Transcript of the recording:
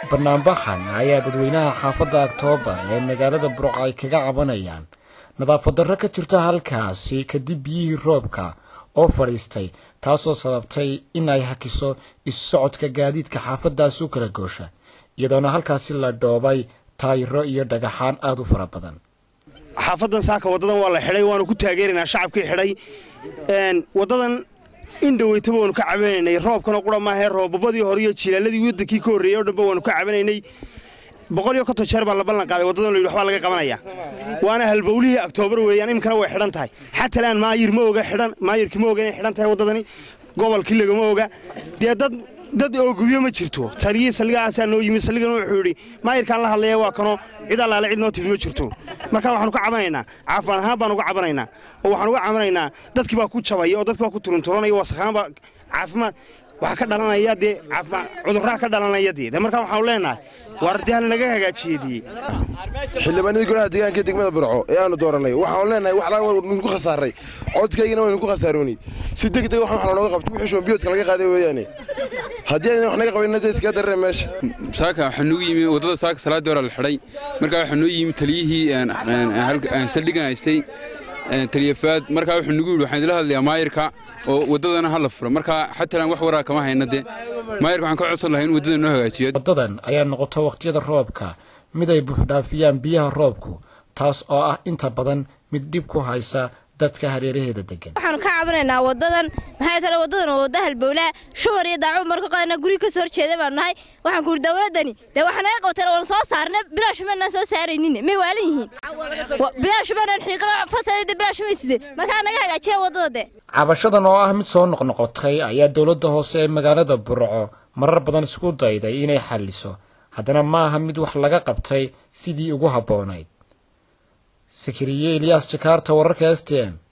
banaanbaxan ayaa dadweynaha xaafadda aktoobar ee magaalada burco ay kaga cabanayaan nadaafad darro ka jirta halkaasi kadib biyihii roobka oo fadhiistay taasoo sababtay in ay hakiso isu socodka gaadiidka xaafaddaasi u kala goosha iyadoona halkaasi la dhoobay taayiro iyo dhagaxaan aada u fara badan xaafadan saaka wadadan waa la xidhay waanu ku taageeraynaa shacabkii xidhay wadadan indhaweytaba waanu ka cabanaynay roobkana qura maahee roobabadii hore iyo jilaaladii wadankii ka horreeyey o dhanba waanu ka cabanaynay boqol iyo konton jeer baa la ballan qaaday wadadan layidhi waxbaa laga qabanaya waana halbowlihii aktoobar weeyaan iminkana way xidhan tahay xatalaan maayir ma oga xidhan maayirkii ma oga inay xidhan tahay waddadani gobolkii lagama oga dee dad dad oogubiyo ma jirto taliyii saldhigaasaa noo yimid saldhigan wuxuu yidhi maayirkaan la hadlaya waa kanoo cid allaale cid noo timi ma jirto marka waxaanu ka cabanaynaa caafaan ahaan baanu uga cabanaynaa oo waxaan uga cabanaynaa dadkii baa ku jabaya oo dadkii baa ku turunturanaya wasakhaanba caafimaad waxaa ka dhalanaya dee caafimaad cudurraa ka dhalanaya dee markaa waxaanu leenahay waar dee hala naga hagaajiyedii xildhibaanadii golaha deegaanka degmada burco ee aanu dooranay waxaanu leenahay waxnu ku khasaaray codkaygana waynu ku khasaaroonay si degdeg waxaan wax looga qabto wixii shombiyoodka laga qaaday weeyaane haddii aynan wax naga qabanina dee iskaga darree meesha saaka waxaa noogu yimi waddada saaka salaaddii hore la xidhay markaa waxaa noo yimi taliyihii saldhigan haystay taliyafaad markaa wuxuu nagu yidhi waxaan idila hadlayaa maayirka oo waddadana ha la furo markaa xatalaan wax waraa kama hayna dee maayirka waxaan ka codsan lahay in waddada noo hagaajiyo waddadan ayaa noqota wakhtiyada roobka mid ay buuxdhaafiyaan biyaha roobku taas oo ah inta badan mid dhib ku haysa dadka hareeraheeda degan waxaanu ka cabanaynaa wadadan maxay tale wadadan waa wadda halbowlaha shubar iyo daacuub marka qaadana guri ka soo horjeeda baanu nahay waxaan ku yidhi dowladdani dee waxaa naga qabteen oon soo saarna bilaashumaanaan soo saaraynin may waalan yihiin bilaashumaanaan xiiqlo fatade bilaashumay sideen markaa naga hagaajiya waddada de cabashadan oo ah mid soo noqnoqotay ayaa dowladda hoose ee magaalada burco marar badan isku dayday inay xalliso haddana ma aha mid wax laga qabtay sidii ugu habboonayd sakariye eliyas jakaarta wararka s t n